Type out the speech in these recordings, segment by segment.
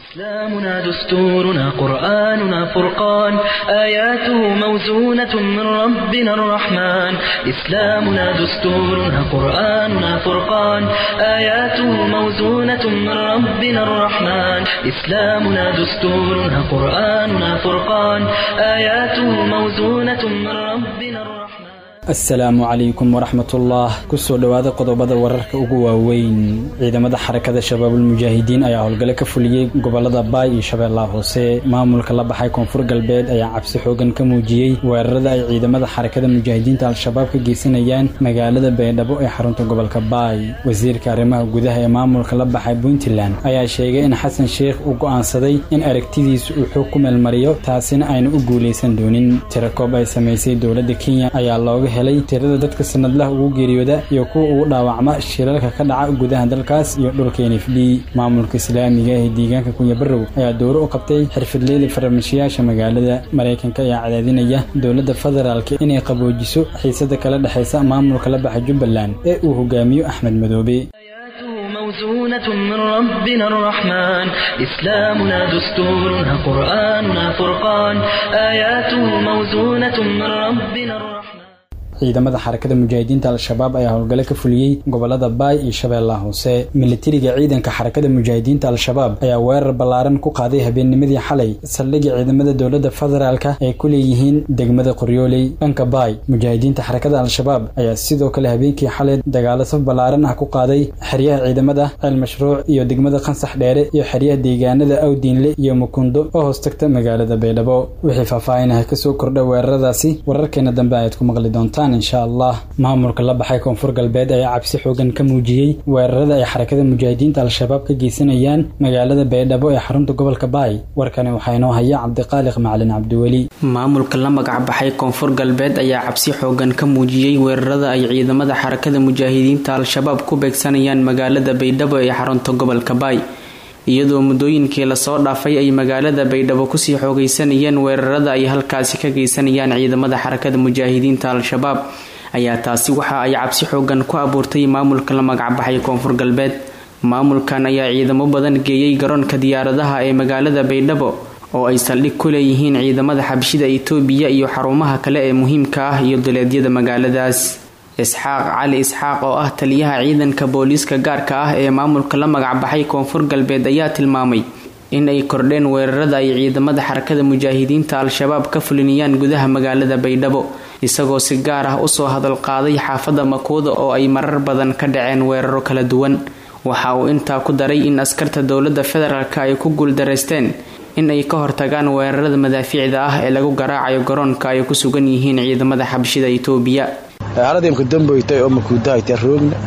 إسلامنا دستورنا قرآننا فرقان آياته موزونة من ربنا الرحمن إسلامنا دستورنا قرآننا فرقان آياته موزونة من ربنا الرحمن إسلامنا دستورنا قرآننا فرقان آياته موزونة من ربنا الرحمن asalaamu calaykum waraxmatullah kusoo dhowaada qodobada wararka ugu waaweyn ciidamada xarakada shabaabulmujaahidiin ayaa howlgale ka fuliyey gobolada baay iyo shabeellaha hoose maamulka la baxay koonfur galbeed ayaa cabsi xoogan ka muujiyey weerarada ay ciidamada xarakada mujaahidiinta al-shabaab ka geysanayaan magaalada baydhabo ee xarunta gobolka baay wasiirka arrimaha gudaha ee maamulka la baxay puntland ayaa sheegay in xasan sheikh uu go'aansaday in aragtidiisu uu xoog ku meelmariyo taasina ayna u guulaysan doonin tirakoob ay samaysay dowladda kenya ayaa looga helay tirada dadka sanadlaha ugu geeriyooda iyo kuwa ugu dhaawacma shilalka ka dhaca gudaha dalkaas iyo dhulka n f d maamulka islaamiga ee deegaanka kunya barow ayaa dowro u qabtay xirfadleyda farmashiyaasha magaalada maraykanka ayaa cadaadinaya dowladda federaalk inay qaboojiso xiisada kala dhexaysa maamulka la baxa jubbaland ee uu hogaamiyo axmed madoobe موزونة من ربنا الرحمن إسلامنا دستورنا قرآننا فرقان آياته موزونة من ربنا الرحمن ciidamada xarakada mujaahidiinta al-shabaab ayaa howlgale ka fuliyey gobolada baay iyo shabeellaha hoose militariga ciidanka xarakada mujaahidiinta al-shabaab ayaa weerar ballaaran ku qaaday habeennimadii xalay saldhigii ciidamada dowladda federaalka ay ku leeyihiin degmada qoryooley dhanka baay mujaahidiinta xarakada al-shabaab ayaa sidoo kale habeenkii xalay dagaalo saf ballaaran ah ku qaaday xeryaha ciidamada ceel mashruuc iyo degmada qansax dheere iyo xeryaha deegaanada awdiinle iyo mukundo oo hoos tagta magaalada baydhabo wixii faahfaahinah kasoo kordha weeraradaasi wararkeena dambe ayaad ku maqli doontaan insha allah maamulka la baxay koonfur galbeed ayaa cabsi xoogan ka muujiyey weerarada ay xarakada mujaahidiinta al-shabaab ka geysanayaan magaalada baydhabo ee xarunta gobolka baay warkani waxaa inoo haya cabdiqaaliq macalin cabdiweli maamulka la magac baxay koonfur galbeed ayaa cabsi xoogan ka muujiyey weerarada ay ciidamada xarakada mujaahidiinta al-shabaab ku beegsanayaan magaalada baydhabo ee xarunta gobolka baay iyadoo muddooyinkii lasoo dhaafay ay magaalada baydhabo kusii xoogeysanayeen weerarada ay halkaasi ka geysanayaan ciidamada xarakada mujaahidiinta al-shabaab ayaa taasi waxa ay cabsi xoogan ku abuurtay maamulka la magacbaxay koonfur galbeed maamulkan ayaa ciidamo badan geeyey garoonka diyaaradaha ee magaalada baydhabo oo ay saldhig ku leeyihiin ciidamada xabshida itoobiya iyo xarumaha kale ee muhiimka ah iyo duleedyada magaaladaas isxaaq cali isxaaq oo ah taliyaha ciidanka booliiska gaarka ah ee maamulka la magacbaxay koonfur galbeed ayaa tilmaamay in ay kordheen weerarada ay ciidamada xarakada mujaahidiinta al-shabaab ka fulinayaan gudaha magaalada baydhabo isagoo si gaar ah usoo hadalqaaday xaafadda makuuda oo ay marar badan ka dhaceen weeraro kala duwan waxa uu intaa ku daray in askarta dowladda federaalk ay ku guuldaraysteen in ay ka hortagaan weerarada madaafiicda ah ee lagu garaacayo garoonka ay ku sugan yihiin ciidamada xabshida itoobiya xaaladimka damboytay oo makuudahayta roogna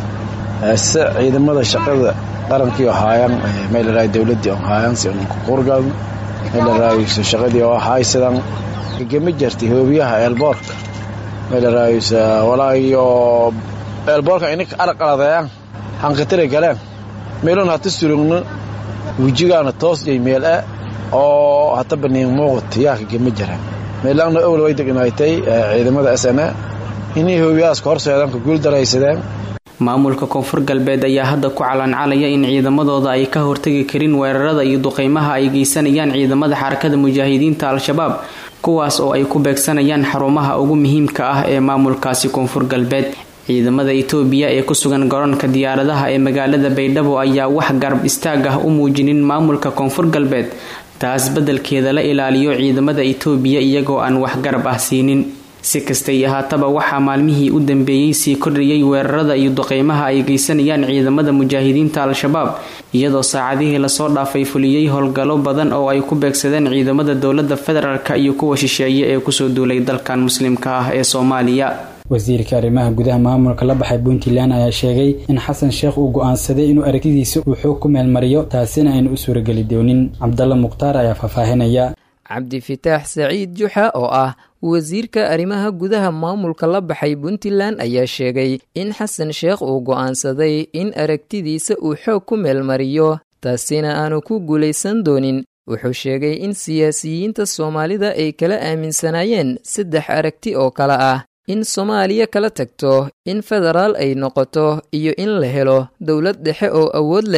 se ciidamada shaqada qarankii oo haayaan meelaraay dowladii oo haayaan si unku qurgalno meelaraayso shaqadii oo haysadan gagama jartay hoobiyaha eelboorka meelaraaysa walaayo eelboorka ininka araqaladayaan hanqatira galeen meelun hata surugno wejigaana toos iyo meel ah oo hata baniin muuqat yaa kagama jaraan meelaanna owl way degnaaytay ciidamada s n a inay hoobiyahaas ka horseedaan ka guuldaraysadeen maamulka koonfur galbeed ayaa hadda ku calancalaya in ciidamadooda ay ka hortagi karin weerarada iyo duqeymaha ay geysanayaan ciidamada xarakada mujaahidiinta al-shabaab kuwaas oo ay ku beegsanayaan xarumaha ugu muhiimka ah ee maamulkaasi koonfur galbeed ciidamada itoobiya ee ku sugan garoonka diyaaradaha ee magaalada baydhabo ayaa wax garab istaag ah u muujinin maamulka koonfur galbeed taas beddelkeeda la ilaaliyo ciidamada itoobiya iyagoo aan wax garab ah siinin si kastay ahaataba waxaa maalmihii u dambeeyey sii kordhiyey weerarada iyo duqeymaha ay geysanayaan ciidamada mujaahidiinta al-shabaab iyadoo saacadihii lasoo dhaafay fuliyey howlgallo badan oo ay ku beegsadeen ciidamada dowladda federaalk iyo kuwa shisheeye ee kusoo duulay dalkan muslimka ah ee soomaaliya wasiirka arrimaha gudaha maamulka la baxay puntland ayaa sheegay in xasan sheekh uu go'aansaday inuu aragtidiisa uu xoog ku meelmariyo taasina aynu u suurageli doonin cabdalla mukhtaar ayaa faahfaahinaya cabdifitaax saciid juxa oo ah wasiirka arrimaha gudaha maamulka la baxay puntland ayaa sheegay in xasan sheekh uu go'aansaday in aragtidiisa uu xoog ku meelmariyo taasina aanu ku guulaysan doonin wuxuu sheegay in siyaasiyiinta soomaalida ay kala aaminsanaayeen saddex aragti oo kale ah in soomaaliya kala tagto in federaal ay noqoto iyo in la helo dowlad dhexe oo awood leh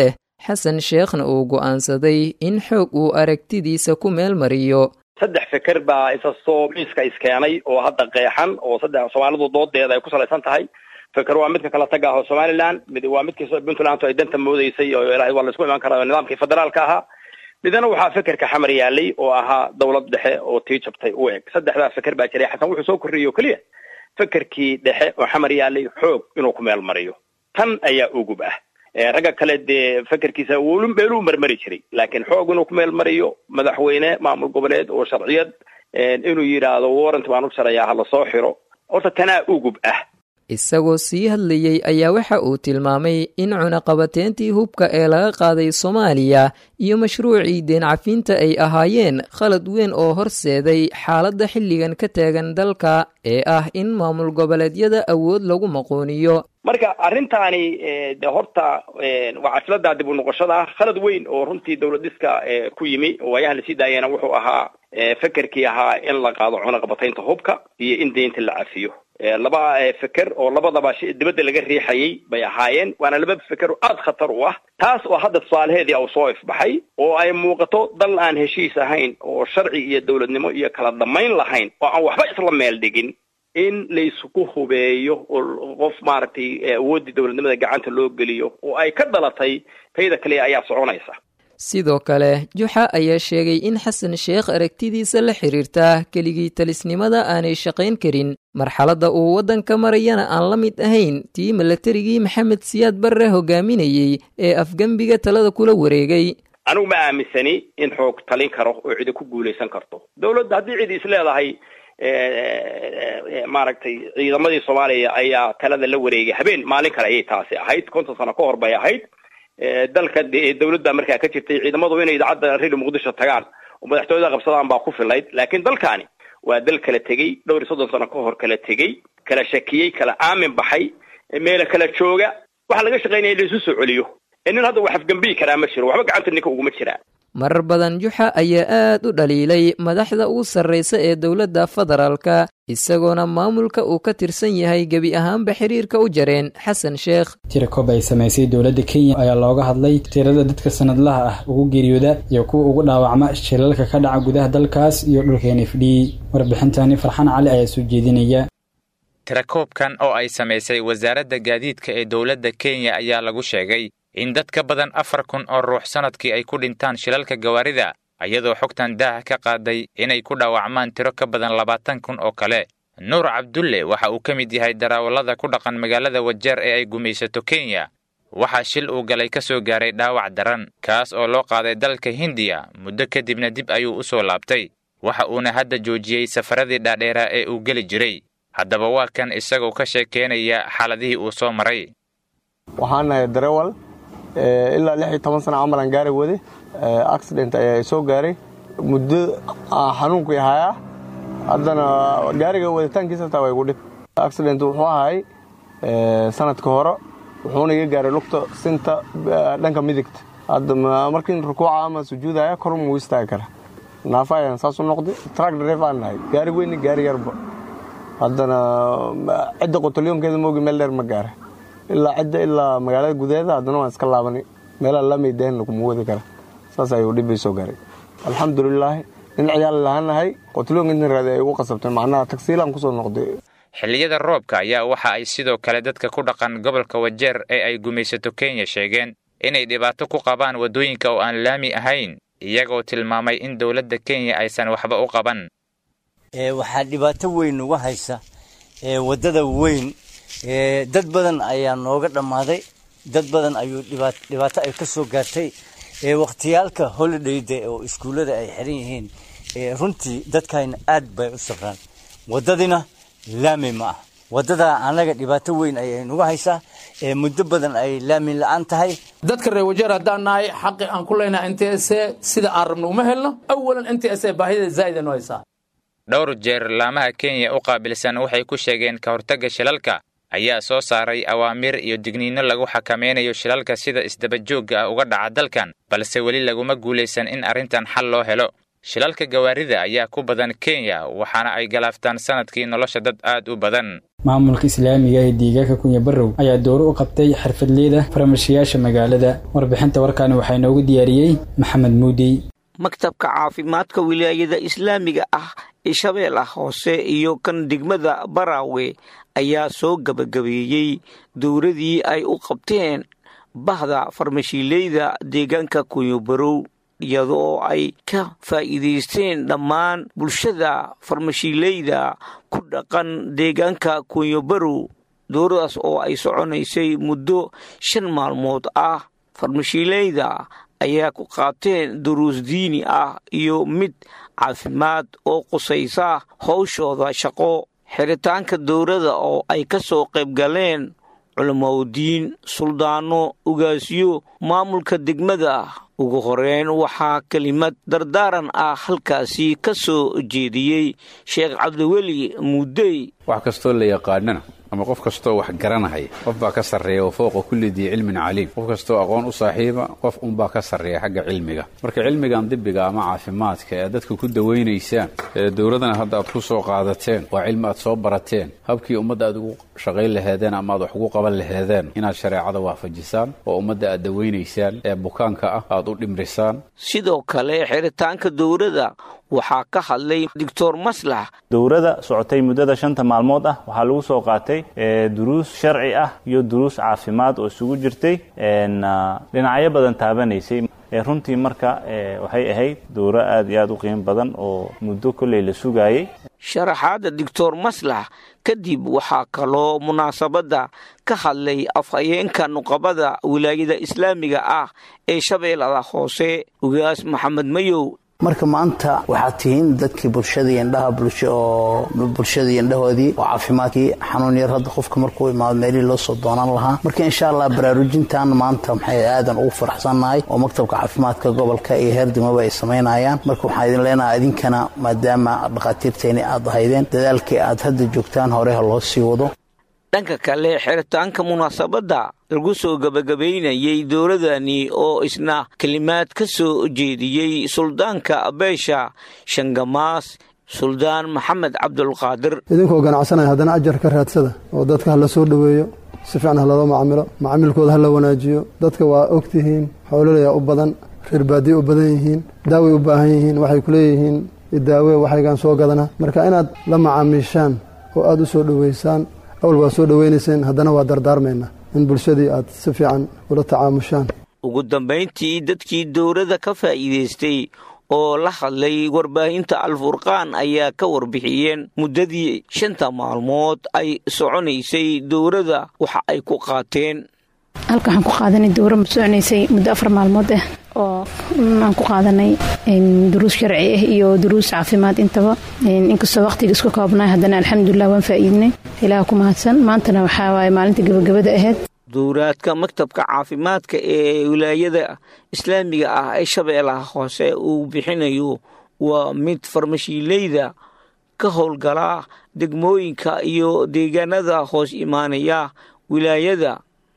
xasan sheekhna uu go'aansaday in xoog uu aragtidiisa ku meel mariyo saddex feker baa isa soo miiska iskeenay oo hadda qeexan oo saddex soomaalidu doodeeda ay ku salaysan tahay feker waa midka kala taga aho somaliland mid waa midkii puntland ay danta moodeysay oo ilahay waa laisku imaan karaa nidaamkii federaalka ahaa midna waxaa fekerka xamar yaalay oo ahaa dawlad dhexe oo tii jabtay u eg saddexdaa feker baa jiray xasan wuxuu soo korriyey o keliya fekerkii dhexe oo xamar yaalay xoog inuu ku meel mariyo tan ayaa ugub ah ragga kale dee fekerkiisa wlu meeluu marmari jiray laakiin xoog inuu ku meel mariyo madaxweyne maamul goboleed oo sharciyad inuu yidhaahdo warrant baan u jarayaa hala soo xiro horta tanaa ugub ah isagoo sii hadlayey ayaa waxa uu tilmaamay in cunaqabateentii hubka ee laga qaaday soomaaliya iyo mashruucii deen cafinta ay ahaayeen khalad weyn oo horseeday xaaladda xilligan ka taagan dalka ee ah in maamul goboleedyada awood lagu maqooniyo marka arrintaani de horta waa caslada dib u noqoshada khalad weyn oo runtii dawlad dhiska ku yimi oo waayahan lasii daayana wuxuu ahaa fekerkii ahaa in la qaado cunaqabataynta hubka iyo in deynta la cafiyo laba feker oo labadaba dibadda laga riixayay bay ahaayeen waana laba feker oo aada khatar u ah taas oo hadda tusaalaheedii au soo ifbaxay oo ay muuqato dal aan heshiis ahayn oo sharci iyo dawladnimo iyo kala damayn lahayn oo aan waxba isla meel dhigin in laysku hubeeyo oo qof maaragtay awooddii dawladnimada gacanta loo geliyo oo ay ka dhalatay tayda kaliya ayaa soconaysa sidoo kale juxa ayaa sheegay in xasan sheekh aragtidiisa la xiriirta keligii talisnimada aanay shaqayn karin marxaladda uu waddanka marayana aan la mid ahayn tii milatarigii maxamed siyaad barre hogaaminayey ee afgembiga talada kula wareegay anigu ma aaminsani in xoog talin karo oo cidi ku guulaysan karto dawladda haddii cidi is leedahay maaragtay ciidamadii soomaaliya ayaa talada la wareegay habeen maalin kale ayay taasi ahayd konton sano ka hor bay ahayd dalka dawladda markaa ka jirtay ciidamadu inay idaacadda rili muqdisho tagaan oo madaxtooyada qabsadaan baa ku filayd laakiin dalkaani waa dal kala tegey dhowr iyo soddon sano ka hor kala tegey kala shakiyey kala aamin baxay meela kala jooga waxaa laga shaqaynaya in laisu soo celiyo nin hadda wax afgambiyi karaa ma jiro waxba gacanta ninka uguma jiraa marar badan juxa ayaa aad u dhaliilay madaxda ugu sarraysa ee dowladda federaalka isagoona maamulka uu ka tirsan yahay gebi ahaanba xiriirka u jareen xasan sheekh tirakob ay samaysay dowladda kenya ayaa looga hadlay tirada dadka sanadlaha ah ugu geeriyooda iyo kuwa ugu dhaawacma shilalka ka dhaca gudaha dalkaas iyo dhulka n f d warbixintani farxaan cali ayaa soo jeedinaya tirakoobkan oo ay samaysay wasaaradda gaadiidka ee dowladda kenya ayaa lagu sheegay in dad ka badan afar kun oo ruux sannadkii ay ku dhintaan shilalka gawaarida iyadoo xogtan daaha ka qaaday inay ku dhaawacmaan tiro ka badan labaatan kun oo kale nuur cabdulle waxa uu ka mid yahay darawallada ku dhaqan magaalada wajeer ee ay gumaysato kenya waxaa shil uu galay ka soo gaaray dhaawac daran kaas oo loo qaaday dalka hindiya muddo kadibna dib ayuu u soo laabtay waxa uuna hadda joojiyey safaradii dhaadheeraa ee uu geli jiray haddaba waa kan isagoo ka sheekeynaya xaaladihii uu soo maray waxaan nahay darewal ilaa lix iyo toban sana camalan gaari wade accident ayaa soo gaaray muddo xanuunkii hayaa haddana gaariga waditaankiisa taa waa igu dhib accident wuxuu ahay sanadka hore wuxuuna iga gaaray lugta sinta dhanka midigta hadda markii rukuuca ama sujuudaya kor muu istaagi kara naafa ayaan saas u noqday track drive aan nahay gaari weyni gaari yarba haddana cidda qotalyoonkeeda moogi meel dheer ma gaara ilaa cidda ilaa magaalada gudaheeda haddana waan iska laabanay meelaa lamaydahan laguma wadi kara saas ayuu dhib bay soo gaaray alxamdulilaahi nin ciyaal lahaanahay qotalyoonka intan raadi ay ugu qasabtay macnaha tagsiilaan kusoo noqday xilliyada roobka ayaa waxa ay sidoo kale dadka ku dhaqan gobolka wajeer ee ay gumaysato kenya sheegeen inay dhibaato ku qabaan waddooyinka oo aan laami ahayn iyagoo tilmaamay in dowladda kenya aysan waxba u qaban waxaa dhibaato weyn uga haysa waddada weyn dad badan ayaa nooga dhammaaday dad badan ayuu dhibaato ay ka soo gaartay wakhtiyaalka holidayda oo iskuullada ay xiran yihiin runtii dadkayna aad bay u safraan waddadina laami ma ah waddadaa annaga dhibaato weyn ayay nuga haysaa muddo badan ay laami la-aan tahay dadka reer wajeer haddaan nahay xaqi aan ku leynaha n t s sida aan rabno uma helno awalan n t s baahida zaa'ida noo haysaa dhowr jeer laamaha kenya u qaabilsan waxay ku sheegeen ka hortagga shilalka ayaa soo saaray awaamiir iyo digniinno lagu xakameynayo shilalka sida isdabajoogga ah uga dhaca dalkan balse weli laguma guulaysan in arrintan xal loo helo shilalka gawaarida ayaa ku badan kenya waxaana ay galaaftaan sanadkii nolosha dad aad u badan maamulka islaamiga ee deegaanka kunya barrow ayaa dowro u qabtay xirfadleyda farmashiyaasha magaalada warbixinta warkaani waxaa inoogu diyaariyey maxamed muudey maktabka caafimaadka wilaayada islaamiga ah ee shabeelah hoose iyo kan degmada baraawe ayaa soo gabagabeeyey dowradii ay u qabteen bahda farmashiileyda deegaanka kunyabarow iyadoo ay ka faa'iidaysteen dhammaan bulshada farmashiileyda ku dhaqan deegaanka kunyabarow dowradaas oo ay soconaysay muddo shan maalmood ah farmashiileyda ayaa ku qaateen duruus diini ah iyo mid caafimaad oo qusaysa howshooda shaqo xiritaanka dowladda oo ay ka soo qayb galeen culamaudiin suldaano ugaasyo maamulka degmada ugu horeyn waxaa kelimad dardaaran ah halkaasi ka soo jeediyey sheekh cabdiweli muudey wax kastoo la yaqaanana ama qof kastoo wax garanahaya qof baa ka sarreeya oo fowqa kulli dii cilmin caliim qof kastoo aqoon u saaxiiba qof unbaa ka sarreeya xagga cilmiga marka cilmigan dibiga ama caafimaadka ee dadka ku dawaynaysaan ee dowladana hadda aad ku soo qaadateen waa cilmi aad soo barateen habkii ummadda aad ugu shaqayn laheedeen ama aad wax ugu qaban laheedeen inaad shareecada waafajisaan oo ummadda aad dawaynaysaan ee bukaanka ah aad u dhimrisaan sidoo kale xiritaanka dowladda waxaa ka hadlay doctor maslax dowladda socotay muddada shanta maalmood ah waxaa lagu soo qaatay duruus sharci ah iyo duruus caafimaad oo isugu jirtay dhinacyo badan taabanaysay runtii marka waxay ahayd dowro aad iyo aad u qiimo badan oo muddo kolley la sugaayey sharaxaadda doctor maslax kadib waxaa kaloo munaasabadda ka hadlay afhayeenka nuqabada wilaayada islaamiga ah ee shabeellada hoose ugaas maxamed mayow marka maanta waxaad tihiin dadkii bulshadii indhaha oo bulshadii indhahoodii oo caafimaadkii xanuun yar hadda qofka markuu imaado meelihii loo soo doonaan lahaa marka insha allah baraarujintan maanta maxay aadan ugu faraxsannahay oo maktabka caafimaadka gobolka iyo heer degmaba ay samaynayaan marka waxaan idin leenahay idinkana maadaama dhakhaatiirteeni aad ahaydeen dadaalkii aad hadda joogtaan hore ha loo sii wado dhanka kale xiritaanka munaasabadda lagu soo gebagabaynayay dowladani oo isna kelimaad ka soo jeediyey suldaanka beesha shangamaas suldaan maxamed cabdulqaadir idinkoo ganacsanaya haddana ajar ka raadsada oo dadka ha la soo dhoweeyo si fiican ha laloo macamilo macaamilkooda ha la wanaajiyo dadka waa og tihiin xoololayaa u badan reer baadiye u badan yihiin daaway u baahan yihiin waxay ku leeyihiin daawe waxaygaan soo gadana marka inaad la macaamiishaan oo aada u soo dhoweysaan awal waa soo dhoweynayseen haddana waa dardaarmayna in bulshadii aad si fiican ula tacaamushaan ugu dambayntii dadkii dowladda ka faa'iidaystay oo la hadlay warbaahinta alfurqaan ayaa ka warbixiyeen muddadii shanta maalmood ay soconaysay dowladda waxa ay ku qaateen halka waxaan ku qaadanay dowra soconaysay muddo afar maalmood ah oo aan ku qaadanay duruus sharci ah iyo duruus caafimaad intaba inkastoo waqtiga isku koobnay haddana alxamdulilah waan faa'iidnay ilaah ku mahadsan maantana waxaa waaye maalinta gabagabada ahayd dowraadka maktabka caafimaadka ee wilaayada islaamiga ah ee shabeellaha hoose uu bixinayo waa mid farmashiileyda ka howlgala degmooyinka iyo deegaanada hoos imaanaya wilaayada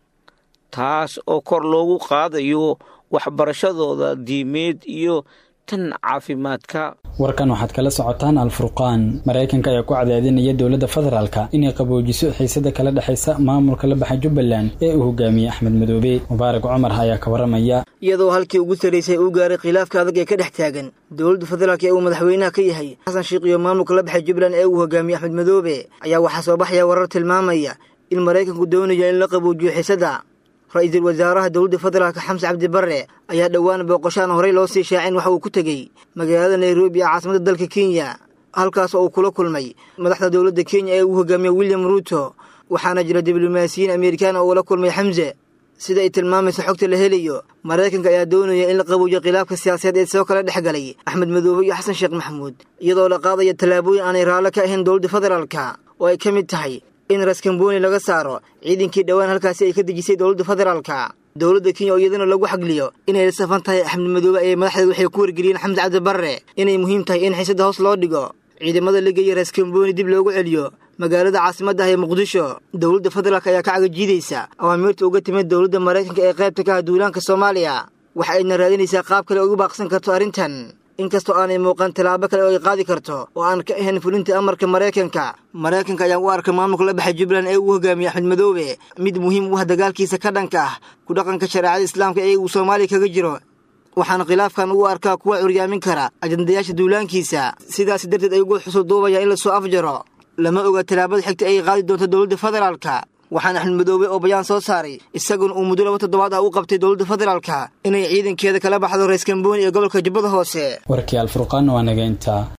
taas oo kor loogu qaadayo waxbarashadooda diimeed iyo tan caafimaadka warkan waxaad kala socotaan alfurqaan maraykanka ayaa ku cadaadinaya dowladda federaalka inay qaboojiso xiisada kala dhexaysa maamulka la baxa jubbaland ee uu hogaamiyey axmed madoobe mubaarak cumar ayaa ka waramaya iyadoo halkii ugu sarraysay uu gaaray khilaafka adag ee ka dhex taagan dowladda federaalk ee uu madaxweynaha ka yahay xasan sheikh iyo maamulka la baxay jubbaland ee uu hogaamiyey axmed madoobe ayaa waxaa soo baxaya warar tilmaamaya in maraykanku doonayo in la qaboojiyo xiisada ra-iisul wasaaraha dowladda federaalk xamse cabdi barre ayaa dhowaan booqoshaan horey loo sii shaacin waxa uu ku tegey magaalada nairobi ee caasimada dalka kenya halkaas oo uu kula kulmay madaxda dowladda kenya ee uu hogaamiye william ruuto waxaana jira diblomaasiyiin amerikaan oo ula kulmay xamse sida ay tilmaamayso xogta la helayo maraykanka ayaa doonaya in la qaboojiyo khilaafka siyaasadeed ee soo kala dhex galay axmed madoobe iyo xasan sheekh maxamuud iyadoo la qaadaya tallaabooyin aanay raallo ka ahayn dowladda federaalka oo ay ka mid tahay in raskamboni laga saaro ciidankii dhowaan halkaasi ay ka dejisay dowladda federaalka dowladda kenya oo iyadana lagu xagliyo inay la safan tahay axmed madoobe ayay madaxdeed waxay ku wargeliyeen xamse cabdi barre inay muhiim tahay in xiisada hoos loo dhigo ciidamada la geeya raskamboni dib loogu celiyo magaalada caasimadda ah ee muqdisho dowladda federaalk ayaa ka cagajiidaysa awaamiirta uga timid dowladda maraykanka ee qaybta ka ah duulaanka soomaaliya waxa ayna raadinaysaa qaab kale ugu baaqsan karto arrintan inkastoo aanay muuqan tallaabo kale oo ay qaadi karto oo aan ka ahayn fulinta amarka maraykanka maraykanka ayaa u arka maamulka la baxay jubbaland ee uu hogaamiyey axmed madoobe mid muhiim u ah dagaalkiisa ka dhanka ah ku dhaqanka shareecada islaamka ee uu soomaaliya kaga jiro waxaana khilaafkan u arkaa kuwa curyaamin kara ajandayaasha duulaankiisa sidaas darteed ay ugu xusulduubayaan in lasoo afjaro lama oga tallaabada xigta ay qaadi doonto dowladda federaalka waxaana axmed madoobe oo bayaan soo saaray isaguna uu muddo laba toddobaad ah u qabtay dowladda federaalka inay ciidankeeda kala baxdo rays kambooni ee gobolka jubbada hoose warkii alfurqaan waa naga intaa